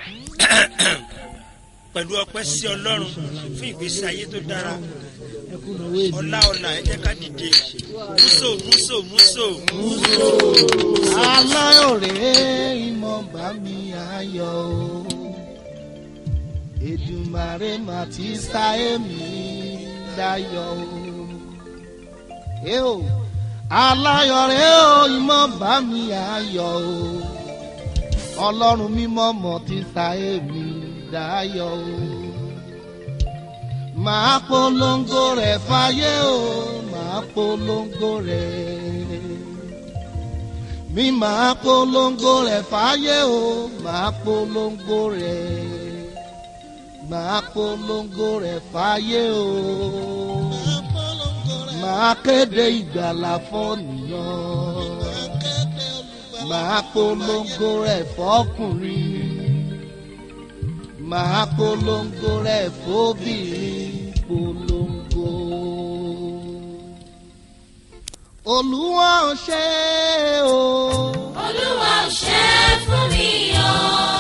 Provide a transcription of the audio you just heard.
pẹ̀lú ọpẹ́ sí ọlọ́run fún ìgbésí ayé tó dára ọlá ọlá ẹ jẹ́ ká dìde múso múso múso aláyọ̀rẹ́ ìmọ̀ bá mi ayọ̀ o Èdùmàrè mà ti sá èmi dayọ̀ o ẹ o aláyọ̀rẹ́ o ìmọ̀ bá mi ayọ̀ o ọlọ́run mímọ́ mọ̀ ti sá èmi dayọ̀ o màá polongo rẹ̀ fáyé o màá polongo rẹ̀ mi máa polongo rẹ̀ fáyé o máa polongo rẹ̀ máa polongo rẹ̀ fáyé o máa kéde ìgbàlà fọ́nìyàn máa polongo rẹ̀ fọ́kùnrin máa polongo rẹ̀ fóbìnrin polongo olúwa ò ṣe o. olúwa ò ṣe é fún mi o.